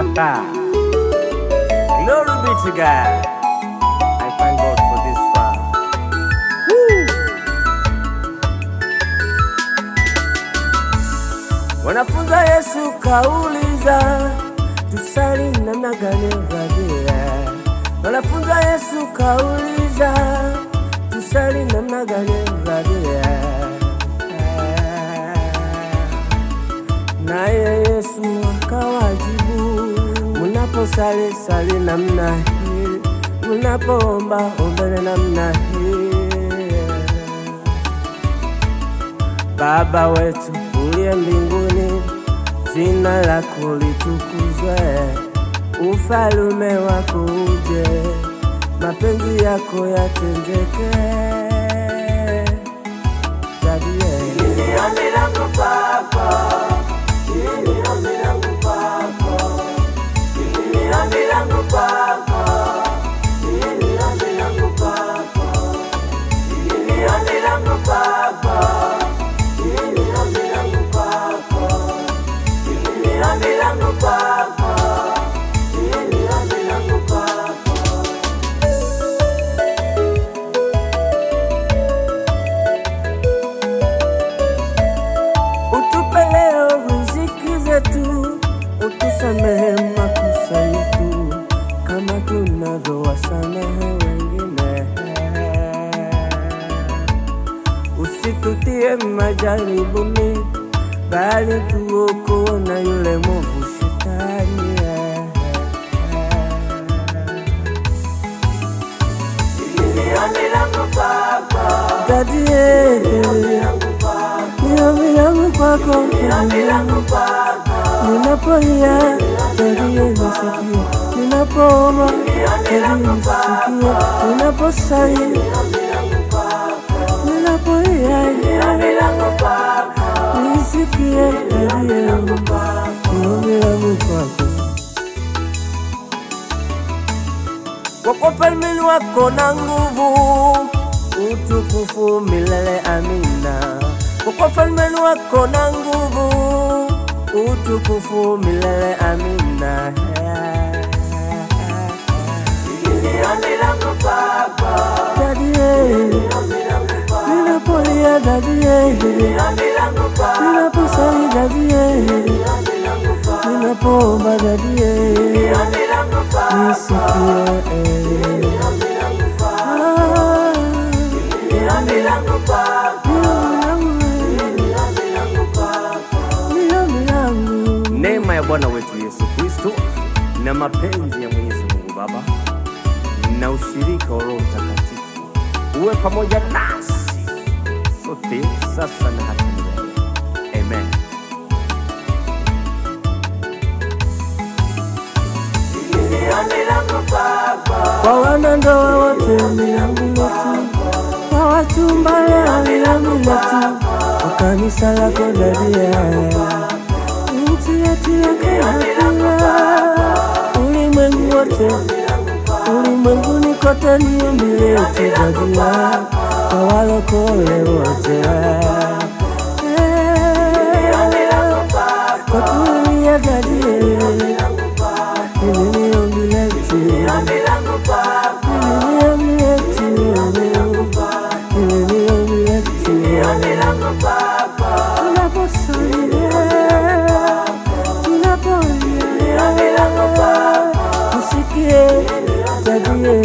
Ah. Glory be to God. I thank God for this far. Wanafunza Yesu kauliza, tusali namna gani Rabia? Wanafunza Yesu kauliza, tusali namna gani Rabia? Naye Yesu akawajibu, munaposali sali namna hii, munapoomba ombeni namna hii. Baba wetu uliye mbinguni, jina lako litukuzwe, ufalume wako uje, mapenzi yako yatendeke. Dadie, Ombi langu kwako, hili ni ombi langu kwako, hili ni ombi langu kwako, hili ni ombi langu kwako, hili ni ombi langu kwako, hili ni ombi langu kwako, hili ni ombi langu kwako, hili ni ombi langu kwako. utupe leo riziki zetu, utusamehe makosa yetu kama tunavyowasamehe wengine, usitutie majaribuni, bali tuokoe na yule mwovu shetani. Hili ni ombi langu kwako, Dadie, langu kwako, ni ombi langu kwako, ombi langu kwako. ninapolia dadie nisikie, ninapoomba dadie nisikie, ninaposali ninapolia nisikie dadie ni ombi langu kwako. Kwa ufalme wako na nguvu, utukufu milele. Amina. Kwa ufalme wako na nguvu, utukufu milele. Amina. Dadie, ninapolia dadie, ninaposali dadie, ninapoomba dadie, nisikie. Ah, ni ombi langu. Neema ya Bwana wetu Yesu Kristo na mapenzi ya Mwenyezi Mungu Baba na ushirika wa Roho Mtakatifu uwe pamoja nasi sote sasa na hata milele. Amen. Kwa wanandoa wote ni ombi letu, kwa wachumba leo ni ombi letu, kwa kanisa lako dadia, nchi yetu ya Kenya pia, ulimwengu wote, ulimwenguni kote ni ombi letu dadia, kwa walokole wote kwa kulia dadie, hili ni ombi letu. Tusikie tabia